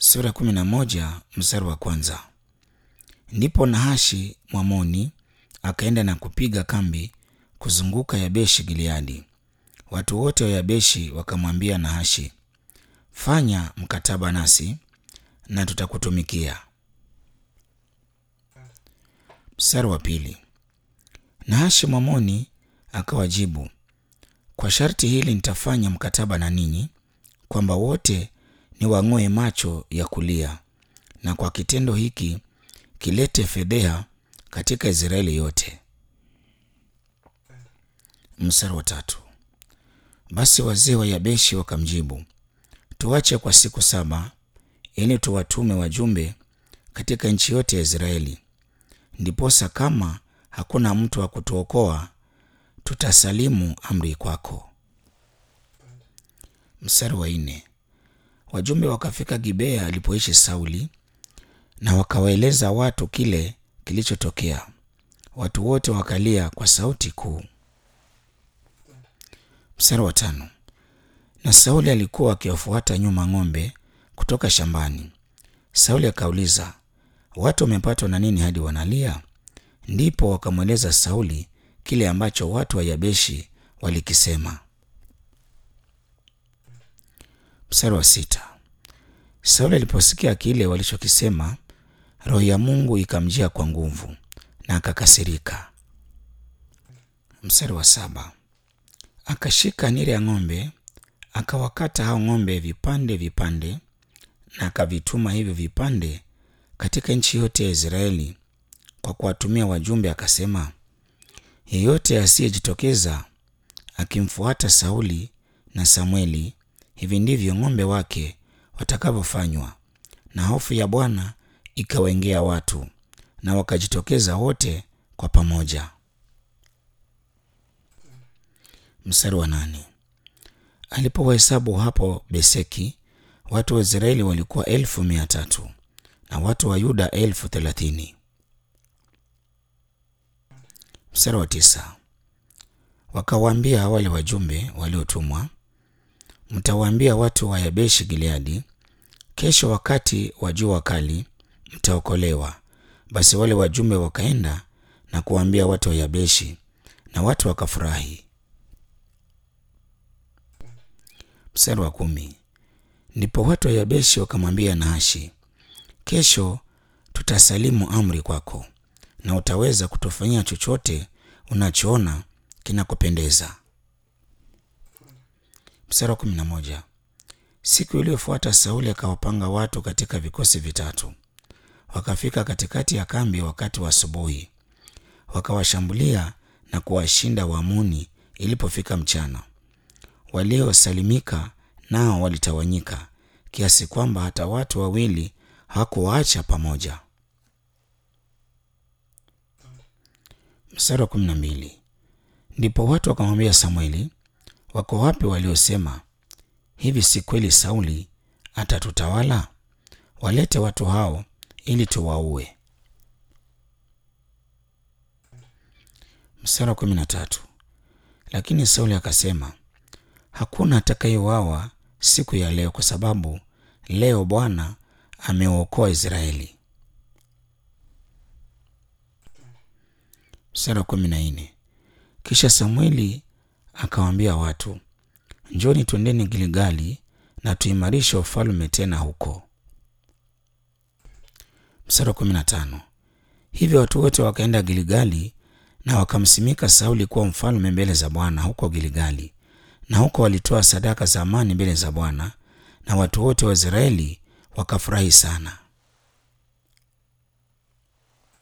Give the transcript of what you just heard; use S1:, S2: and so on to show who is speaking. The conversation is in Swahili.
S1: sura kumi na moja mstari wa kwanza. Ndipo Nahashi Mwamoni akaenda na kupiga kambi kuzunguka Yabeshi Gileadi. Watu wote wa Yabeshi wakamwambia Nahashi, fanya mkataba nasi na tutakutumikia. Mstari wa pili. Nahashi Mwamoni akawajibu, kwa sharti hili nitafanya mkataba na ninyi kwamba wote ni wang'oe macho ya kulia, na kwa kitendo hiki kilete fedheha katika Israeli yote. Mstari wa tatu. Basi wazee wa Yabeshi wakamjibu, tuache kwa siku saba ili tuwatume wajumbe katika nchi yote ya Israeli, ndiposa kama hakuna mtu wa kutuokoa tutasalimu amri kwako. Mstari wa nne. Wajumbe wakafika Gibea alipoishi Sauli na wakawaeleza watu kile kilichotokea. Watu wote wakalia kwa sauti kuu. Mstari wa tano. Na Sauli alikuwa akiwafuata nyuma ng'ombe kutoka shambani. Sauli akauliza, watu wamepatwa na nini hadi wanalia? Ndipo wakamweleza Sauli kile ambacho watu wa Yabeshi walikisema. Mstari wa sita. Sauli aliposikia kile walichokisema, roho ya Mungu ikamjia kwa nguvu na akakasirika. Mstari wa saba. Akashika nira ya ng'ombe akawakata hao ng'ombe vipande vipande, na akavituma hivyo vipande katika nchi yote ya Israeli kwa kuwatumia wajumbe, akasema, yeyote asiyejitokeza akimfuata Sauli na Samweli, hivi ndivyo ng'ombe wake watakavyofanywa. Na hofu ya Bwana ikawaingia watu, na wakajitokeza wote kwa pamoja. Mstari wa nane. Alipowahesabu hapo Beseki, watu wa Israeli walikuwa elfu mia tatu na watu wa Yuda elfu thelathini. Mstari wa tisa. Wakawaambia wale wajumbe waliotumwa, mtawaambia watu wa Yabeshi Gileadi, kesho wakati wa jua kali mtaokolewa. Basi wale wajumbe wakaenda na kuwaambia watu wa Yabeshi, na watu wakafurahi. Mstari wa kumi. Ndipo watu wa Yabeshi wakamwambia Nahashi, kesho tutasalimu amri kwako, na utaweza kutufanyia chochote unachoona kinakupendeza. Mstari wa kumi na moja. Siku iliyofuata Sauli akawapanga watu katika vikosi vitatu, wakafika katikati ya kambi wakati wa asubuhi, wakawashambulia na kuwashinda Waamoni. Ilipofika mchana, waliosalimika nao walitawanyika kiasi kwamba hata watu wawili hawakuwaacha pamoja. Mstari wa kumi na mbili. Ndipo watu wakamwambia Samweli, wako wapi waliosema hivi, si kweli Sauli atatutawala? Walete watu hao ili tuwaue. Mstari wa kumi na tatu. Lakini Sauli akasema, hakuna atakayeuawa siku ya leo, kwa sababu leo Bwana ameuokoa Israeli. Mstari wa kumi na nne. Kisha Samueli akawaambia watu, njoni twendeni Gilgali na tuimarishe ufalme tena huko. Mstari wa kumi na tano. Hivyo watu wote wakaenda Gilgali na wakamsimika Sauli kuwa mfalme mbele za Bwana huko Gilgali, na huko walitoa sadaka za amani mbele za Bwana, na watu wote wa Israeli wakafurahi sana.